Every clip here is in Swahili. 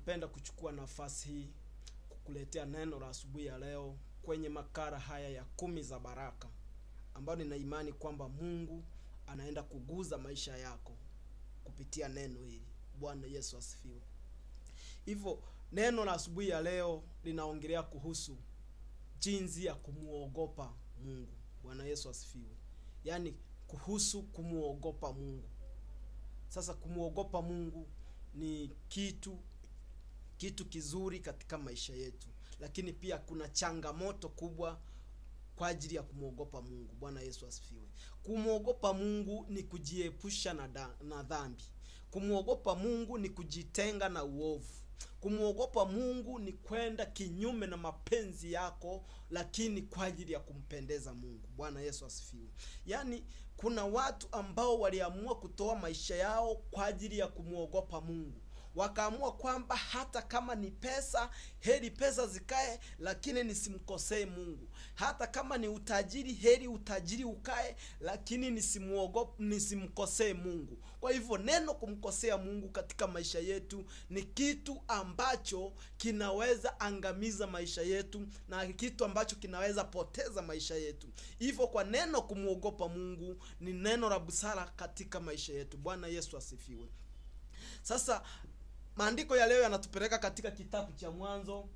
napenda kuchukua nafasi hii kukuletea neno la asubuhi ya leo kwenye makara haya ya kumi za baraka ambayo nina imani kwamba mungu anaenda kuguza maisha yako kupitia neno hili bwana yesu asifiwe hivyo neno la asubuhi ya leo linaongelea kuhusu jinsi ya kumwogopa mungu bwana yesu asifiwe yaani kuhusu kumwogopa mungu sasa kumwogopa mungu ni kitu kitu kizuri katika maisha yetu lakini pia kuna changamoto kubwa kwa ajili ya kumwogopa mungu bwana yesu asifiwe kumwogopa mungu ni kujiepusha na, da, na dhambi kumwogopa mungu ni kujitenga na uovu kumwogopa mungu ni kwenda kinyume na mapenzi yako lakini kwa ajili ya kumpendeza mungu bwana yesu asifiwe yaani kuna watu ambao waliamua kutoa maisha yao kwa ajili ya kumwogopa mungu wakaamua kwamba hata kama ni pesa heri pesa zikae lakini nisimkosee mungu hata kama ni utajiri heri utajiri ukae lakini nisimuogope nisimkosee mungu kwa hivyo neno kumkosea mungu katika maisha yetu ni kitu ambacho kinaweza angamiza maisha yetu na kitu ambacho kinaweza poteza maisha yetu hivyo kwa neno kumwogopa mungu ni neno la busara katika maisha yetu bwana yesu asifiwe sasa maandiko ya leo yanatupeleka katika kitabu cha mwanzo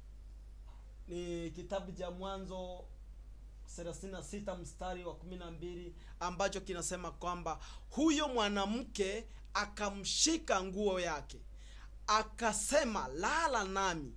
ni kitabu cha mwanzo 36 mstari wa 12 ambacho kinasema kwamba huyo mwanamke akamshika nguo yake akasema lala nami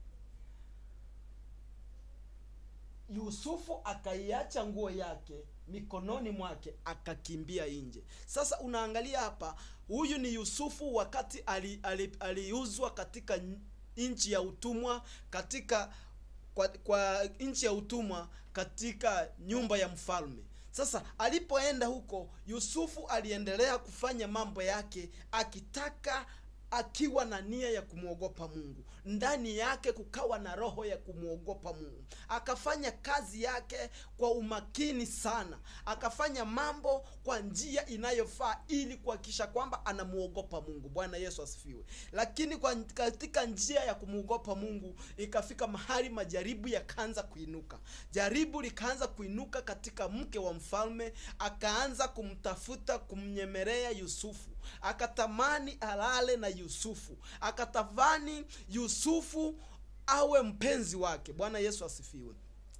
yusufu akaiacha nguo yake mikononi mwake akakimbia nje sasa unaangalia hapa huyu ni yusufu wakati aliuzwa ali, ali, ali katika nchi ya utumwa katika kwa, kwa nchi ya utumwa katika nyumba ya mfalme sasa alipoenda huko yusufu aliendelea kufanya mambo yake akitaka akiwa na nia ya kumwogopa mungu ndani yake kukawa na roho ya kumwogopa mungu akafanya kazi yake kwa umakini sana akafanya mambo kwa njia inayofaa ili kuhakikisha kwamba anamwogopa mungu bwana yesu asifiwe lakini kwa, katika njia ya kumwogopa mungu ikafika mahali majaribu yakaanza kuinuka jaribu likaanza kuinuka katika mke wa mfalme akaanza kumtafuta kumnyemelea yusufu akatamani alale na yusufu akatamani yusufu awe mpenzi wake bwana yesu asifiwe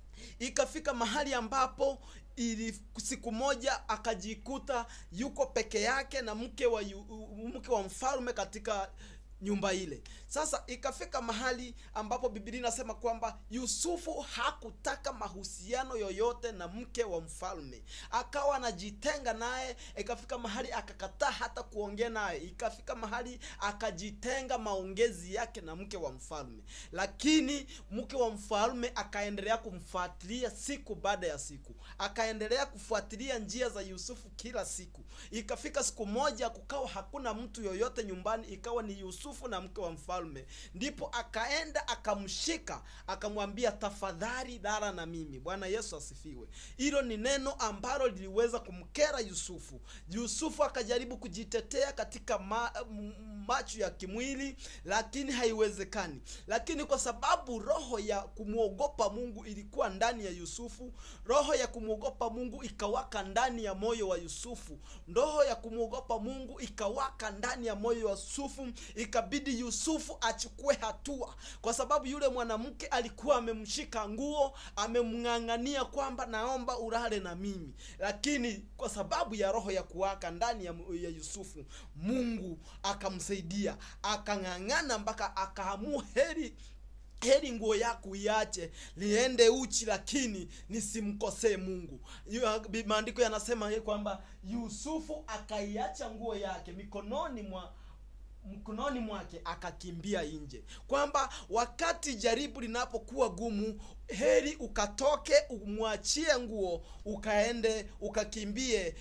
ikafika mahali ambapo ili siku moja akajikuta yuko peke yake na mke wa yu, mke wa mfalme katika nyumba ile sasa ikafika mahali ambapo bibilia inasema kwamba yusufu hakutaka mahusiano yoyote na mke wa mfalme akawa anajitenga naye ikafika mahali akakataa hata kuongea naye ikafika mahali akajitenga maongezi yake na mke wa mfalme lakini mke wa mfalme akaendelea kumfuatilia siku baada ya siku akaendelea kufuatilia njia za yusufu kila siku ikafika siku moja kukawa hakuna mtu yoyote nyumbani ikawa ni yusufu na mke wa mfalme ndipo akaenda akamshika akamwambia tafadhali lala na mimi bwana yesu asifiwe hilo ni neno ambalo liliweza kumkera yusufu yusufu akajaribu kujitetea katika ma, macho ya kimwili lakini haiwezekani lakini kwa sababu roho ya kumwogopa mungu ilikuwa ndani ya yusufu roho ya kumwogopa mungu ikawaka ndani ya moyo wa yusufu roho ya kumwogopa mungu ikawaka ndani ya moyo wa yusufu ikabidi yusufu achukue hatua kwa sababu yule mwanamke alikuwa amemshika nguo amemng'ang'ania kwamba naomba ulale na mimi lakini kwa sababu ya roho ya kuwaka ndani ya, ya yusufu mungu akamsaidia akang'ang'ana mpaka akaamua heri heri nguo yako iache liende uchi lakini nisimkosee mungu maandiko yanasema kwamba yusufu akaiacha nguo yake mikononi mwa mkononi mwake akakimbia nje kwamba wakati jaribu linapokuwa gumu heri ukatoke umwachie nguo ukaende ukakimbie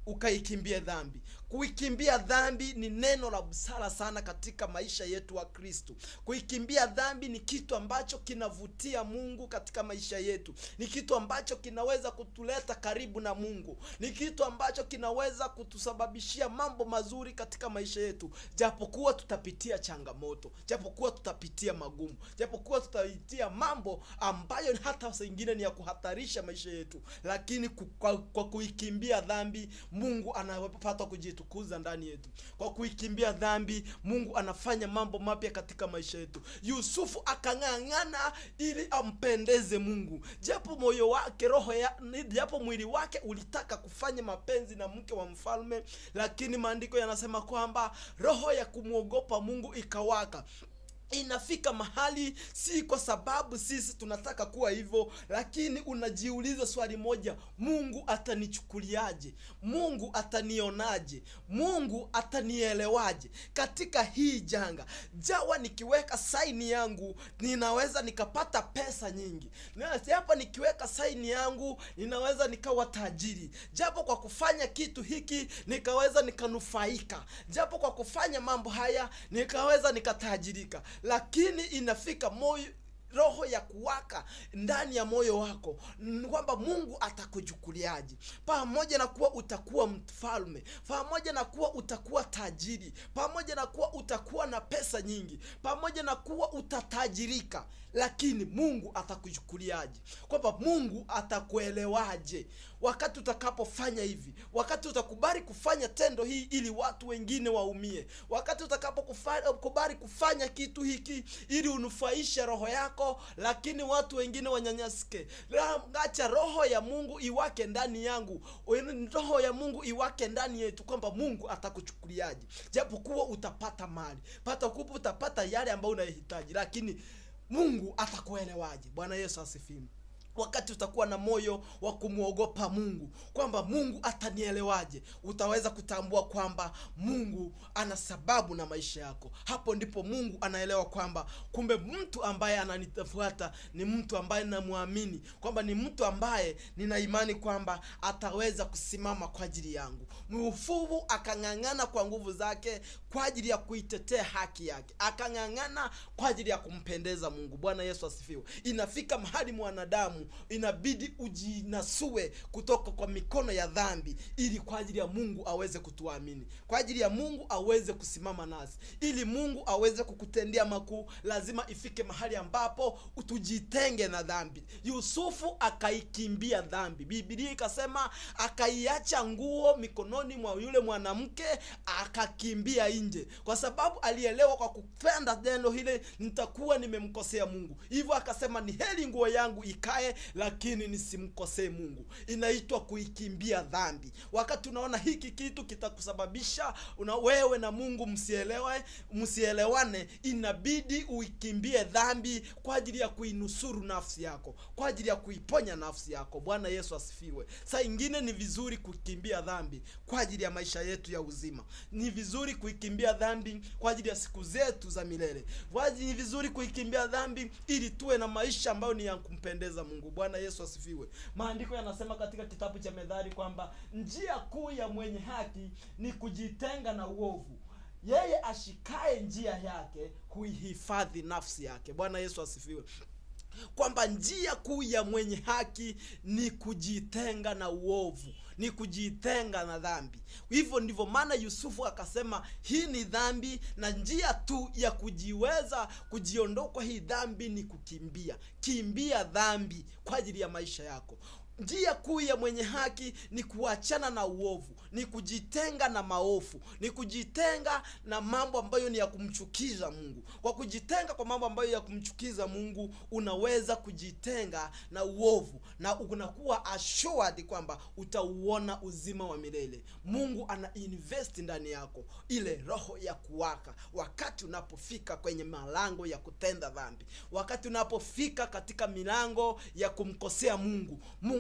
ukaikimbie dhambi kuikimbia dhambi ni neno la busara sana katika maisha yetu wa kristu kuikimbia dhambi ni kitu ambacho kinavutia mungu katika maisha yetu ni kitu ambacho kinaweza kutuleta karibu na mungu ni kitu ambacho kinaweza kutusababishia mambo mazuri katika maisha yetu japokuwa tutapitia changamoto japokuwa tutapitia magumu japokuwa tutapitia mambo ambayo hata sengine ni ya kuhatarisha maisha yetu lakini ku- kwa, kwa kuikimbia dhambi mungu anapata kujitukuza ndani yetu kwa kuikimbia dhambi mungu anafanya mambo mapya katika maisha yetu yusufu akang'ang'ana ili ampendeze mungu japo moyo wake roho ya japo mwili wake ulitaka kufanya mapenzi na mke wa mfalme lakini maandiko yanasema kwamba roho ya kumwogopa mungu ikawaka inafika mahali si kwa sababu sisi tunataka kuwa hivyo lakini unajiuliza swali moja mungu atanichukuliaje mungu atanionaje mungu atanielewaje katika hii janga jawa nikiweka saini yangu ninaweza nikapata pesa nyingi Na japo nikiweka saini yangu ninaweza nikawa tajiri japo kwa kufanya kitu hiki nikaweza nikanufaika japo kwa kufanya mambo haya nikaweza nikatajirika lakini inafika moyo roho ya kuwaka ndani ya moyo wako n- kwamba mungu atakuchukuliaje pamoja na kuwa utakuwa mfalme pamoja na kuwa utakuwa tajiri pamoja na kuwa utakuwa na pesa nyingi pamoja na kuwa utatajirika lakini mungu atakuchukuliaje kwamba mungu atakuelewaje wakati utakapofanya hivi wakati utakubali kufanya tendo hii ili watu wengine waumie wakati utakapokubali kufanya kitu hiki ili unufaishe roho yako lakini watu wengine wanyanyasike La- acha roho ya mungu iwake ndani yangu roho ya mungu iwake ndani yetu kwamba mungu atakuchukuliaje japokuwa utapata mali pata kupa utapata yale ambayo unayohitaji lakini mungu atakuelewaje bwana yesu asifiwe wakati utakuwa na moyo wa kumwogopa mungu kwamba mungu atanielewaje utaweza kutambua kwamba mungu ana sababu na maisha yako hapo ndipo mungu anaelewa kwamba kumbe mtu ambaye ananitafuata ni mtu ambaye namwamini kwamba ni mtu ambaye nina imani kwamba ataweza kusimama kwa ajili yangu mfuvu akang'ang'ana kwa nguvu zake kwa ajili ya kuitetea haki yake akang'ang'ana kwa ajili ya kumpendeza mungu bwana yesu asifiwe inafika mahali mwanadamu inabidi ujinasue kutoka kwa mikono ya dhambi ili kwa ajili ya mungu aweze kutuamini kwa ajili ya mungu aweze kusimama nasi ili mungu aweze kukutendea makuu lazima ifike mahali ambapo tujitenge na dhambi yusufu akaikimbia dhambi bibilia ikasema akaiacha nguo mikononi mwa yule mwanamke akakimbia nje kwa sababu alielewa kwa kupenda neno hile nitakuwa nimemkosea mungu hivyo akasema ni heri nguo yangu ikae lakini nisimkosee mungu inaitwa kuikimbia dhambi wakati unaona hiki kitu kitakusababisha una wewe na mungu msielewe msielewane inabidi uikimbie dhambi kwa ajili ya kuinusuru nafsi yako kwa ajili ya kuiponya nafsi yako bwana yesu asifiwe saa ingine ni vizuri kukimbia dhambi kwa ajili ya maisha yetu ya uzima ni vizuri kuikimbia dhambi kwa ajili ya siku zetu za milele Wazi ni vizuri kuikimbia dhambi ili tuwe na maisha ambayo ni ya kumpendeza mungu bwana yesu asifiwe maandiko yanasema katika kitabu cha medhari kwamba njia kuu ya mwenye haki ni kujitenga na uovu yeye ashikaye njia yake huihifadhi nafsi yake bwana yesu asifiwe kwamba njia kuu ya mwenye haki ni kujitenga na uovu ni kujitenga na dhambi hivyo ndivyo maana yusufu akasema hii ni dhambi na njia tu ya kujiweza kujiondoa kwa hii dhambi ni kukimbia kimbia dhambi kwa ajili ya maisha yako njia kuu ya mwenye haki ni kuachana na uovu ni kujitenga na maofu ni kujitenga na mambo ambayo ni ya kumchukiza mungu kwa kujitenga kwa mambo ambayo ya kumchukiza mungu unaweza kujitenga na uovu na unakuwa assured kwamba utauona uzima wa milele mungu ana invest ndani yako ile roho ya kuwaka wakati unapofika kwenye malango ya kutenda dhambi wakati unapofika katika milango ya kumkosea mungu mungu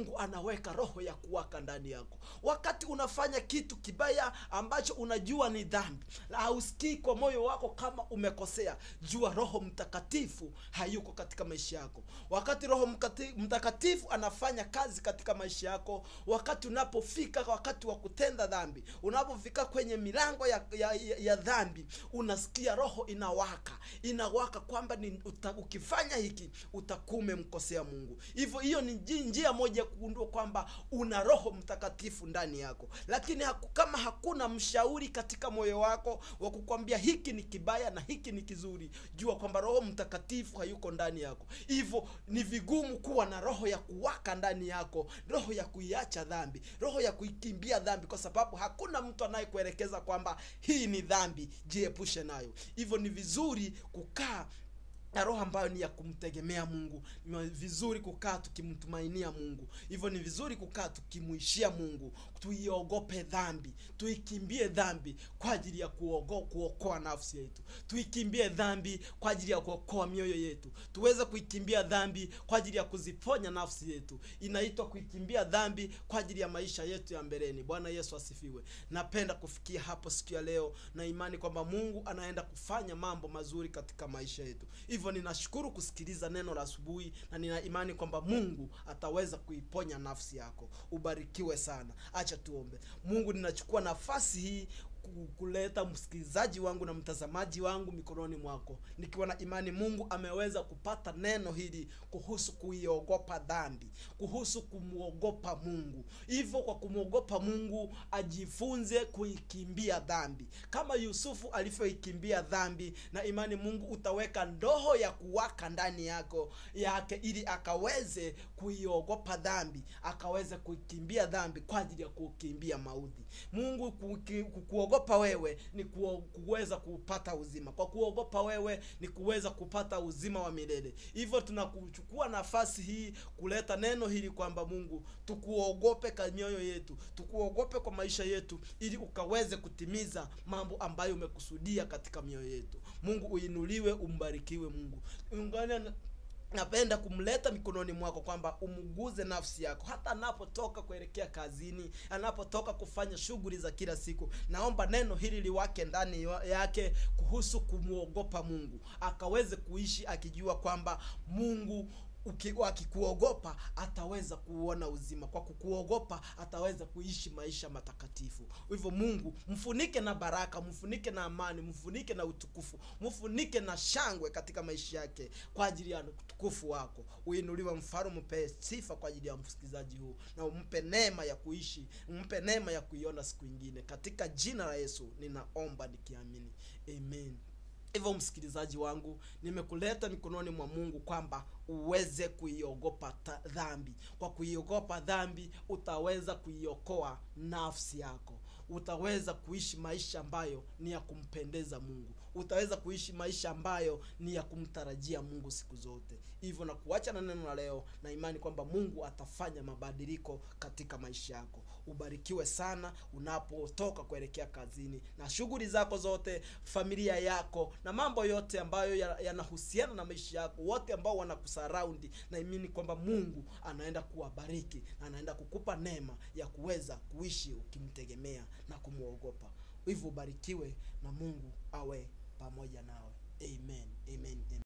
mungu anaweka roho ya kuwaka ndani yako wakati unafanya kitu kibaya ambacho unajua ni dhambi hausikii kwa moyo wako kama umekosea jua roho mtakatifu hayuko katika maisha yako wakati roho mkati- mtakatifu anafanya kazi katika maisha yako wakati unapofika wakati wa kutenda dhambi unapofika kwenye milango ya, ya, ya, ya dhambi unasikia roho inawaka inawaka kwamba ni uta, ukifanya hiki utakuwa umemkosea mungu hivyo hiyo ni nji- njia moja ya kugundua kwamba una roho mtakatifu ndani yako lakini haku, kama hakuna mshauri katika moyo wako wa kukwambia hiki ni kibaya na hiki ni kizuri jua kwamba roho mtakatifu hayuko ndani yako hivyo ni vigumu kuwa na roho ya kuwaka ndani yako roho ya kuiacha dhambi roho ya kuikimbia dhambi kwa sababu hakuna mtu anayekuelekeza kwamba hii ni dhambi jiepushe nayo hivyo ni vizuri kukaa na roho ambayo ni ya kumtegemea mungu ni vizuri kukaa tukimtumainia mungu hivyo ni vizuri kukaa tukimuishia mungu tuiogope dhambi tuikimbie dhambi kwa ajili ya kuogo, kuokoa nafsi yetu tuikimbie dhambi kwa ajili ya kuokoa mioyo yetu tuweze kuikimbia dhambi kwa ajili ya kuziponya nafsi yetu inaitwa kuikimbia dhambi kwa ajili ya maisha yetu ya mbeleni bwana yesu asifiwe napenda kufikia hapo siku ya leo na imani kwamba mungu anaenda kufanya mambo mazuri katika maisha yetu hivyo ninashukuru kusikiliza neno la asubuhi na nina imani kwamba mungu ataweza kuiponya nafsi yako ubarikiwe sana acha tuombe mungu ninachukua nafasi hii ku- kuleta msikilizaji wangu na mtazamaji wangu mikononi mwako nikiwa na imani mungu ameweza kupata neno hili kuhusu kuiogopa dhambi kuhusu kumwogopa mungu hivyo kwa kumwogopa mungu ajifunze kuikimbia dhambi kama yusufu alivyoikimbia dhambi na imani mungu utaweka ndoho ya kuwaka ndani yako yake ili akaweze kuiogopa dhambi akaweze kuikimbia dhambi kwa ajili ya kukimbia mauti mungu kuki- ku- kuogopa wewe ni kuo- kuweza kupata uzima kwa kuogopa wewe ni kuweza kupata uzima wa milele hivyo tunakuchukua nafasi hii kuleta neno hili kwamba mungu tukuogope kwa mioyo yetu tukuogope kwa maisha yetu ili ukaweze kutimiza mambo ambayo umekusudia katika mioyo yetu mungu uinuliwe umbarikiwe mungu ungane na napenda kumleta mikononi mwako kwamba umguze nafsi yako hata anapotoka kuelekea kazini anapotoka kufanya shughuli za kila siku naomba neno hili liwake ndani wa- yake kuhusu kumwogopa mungu akaweze kuishi akijua kwamba mungu uki- akikuogopa ataweza kuona uzima kwa kukuogopa ataweza kuishi maisha matakatifu hivyo mungu mfunike na baraka mfunike na amani mfunike na utukufu mfunike na shangwe katika maisha yake kwa ajili ya utukufu wako uinuliwe mfaru mpe sifa kwa ajili ya msikilizaji huu na umpe neema ya kuishi umpe neema ya kuiona siku ingine katika jina la yesu ninaomba nikiamini amen hivyo msikilizaji wangu nimekuleta mikononi mwa mungu kwamba uweze kuiogopa ta- dhambi kwa kuiogopa dhambi utaweza kuiokoa nafsi yako utaweza kuishi maisha ambayo ni ya kumpendeza mungu utaweza kuishi maisha ambayo ni ya kumtarajia mungu siku zote hivyo na kuacha na neno la leo na imani kwamba mungu atafanya mabadiliko katika maisha yako ubarikiwe sana unapotoka kuelekea kazini na shughuli zako zote familia yako na mambo yote ambayo ya- yanahusiana na maisha yako wote ambao wanakusaraundi na imani kwamba mungu anaenda kuwabariki na anaenda kukupa neema ya kuweza kuishi ukimtegemea na kumwogopa hivyo ubarikiwe na mungu awe pamoja nawe amen amen, amen.